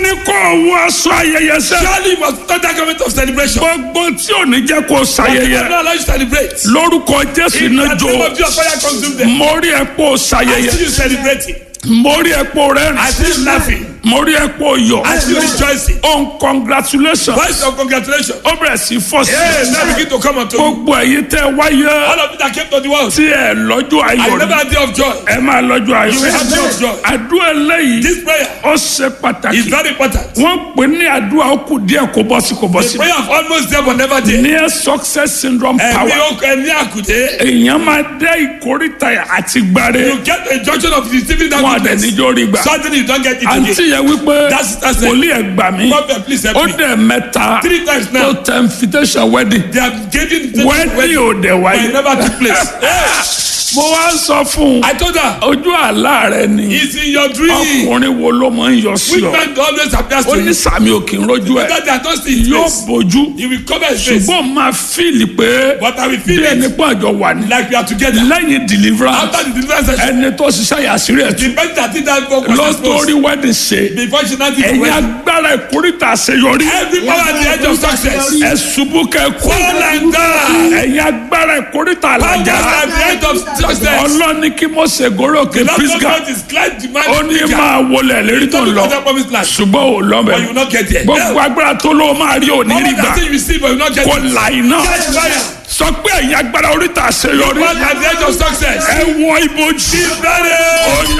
ní kó o wọ aṣọ ayẹyẹ sẹ́. Surely you must put on that garment of celebration. gbogbo tí ò ní jẹ́ kó o I ṣayẹyẹ. not allow you to celebrate. lórúkọ jésù In iná the jó name of Jesus, fire consume them. mo rí ẹ pé o I ṣayẹyẹ see you celebrating. mo rí ẹ pé o I rẹ́rìn see you laughing. mo rí ẹ pé o yọ̀ I see you rejoicing. on congratulations Voice of congratulations. ó bẹ̀rẹ̀ sí fọ́ sí Hey, now begin to come unto you. gbogbo ẹ̀yin tẹ́ wáyé All of you that came to the world. tí ẹ lọ́jọ́ I ayọ̀ never rí had day of joy. ẹ máa lọ́jọ́ ayọ̀ You will have day of joy. àdúrà eléyìí This prayer ó ṣe is pàtàkì very important. wọ́n pè ní àdúrà ó kù díẹ̀ kó bọ́ sí kó bọ́ The sí prayer of almost there but never there. near success syndrome Ẹ̀mí power okùn ẹ̀mí àkùdé. èèyàn máa dé ìkórìtà àti gbàre You get a junction of receiving that wọn àdẹ goodness. níjó rí gbà Suddenly you don't get it àǹtí again. yẹn wípé That's- that's it. wòlíì ẹ̀ gbà mí Prophet, please help ó me. dẹ̀ mẹ́ta Three times tó now. tẹ invitation wedding They have given the wedding ò dẹ̀ but it wáyé never took place. Hey, mo wá sọ fún un I told her, ojú àlá rẹ ni it's in your dream. ọkùnrin wo ló máa ń yọ sí Which ọ man always appears ó to ní you? sàmì òkè ń rojú ẹ That they are not seeing his yóò face. bójú He will cover his face. ṣùgbọ́n máa fíìlì pé But I will bí feel ẹni it pé àjọ wà ní like we are together. lẹ́yìn deliverance After the deliverance session, ẹni tó ṣiṣẹ́ yàsírí ẹ̀ the person that did that work was lọ́tọ́rí exposed. wedding ṣe Before she now did the ẹ̀yin wedding. agbára ìkórìtà àṣeyọrí Every power at the edge of success. ẹ ṣubú kẹ kú Fall and die. ẹ̀yin agbára ìkórìtà Power àlàjá at the edge of success. ọlọ́ni kí Mósè gorí òkè The Lord Pisgah God is glad the man ó ní is máa wọlé lérí tó ń lọ Don't promise land. ṣùgbọ́n ò But you lọ́bẹ̀ will not get there. gbogbo agbára tó ló máa rí òní All rí gbà that thing you receive, but you will not get kó it. là iná Catch fire. sọ pé ẹ̀yin agbára oríta àṣeyọrí Power at the edge of success. ẹ wọ ibojì Be ready. oyè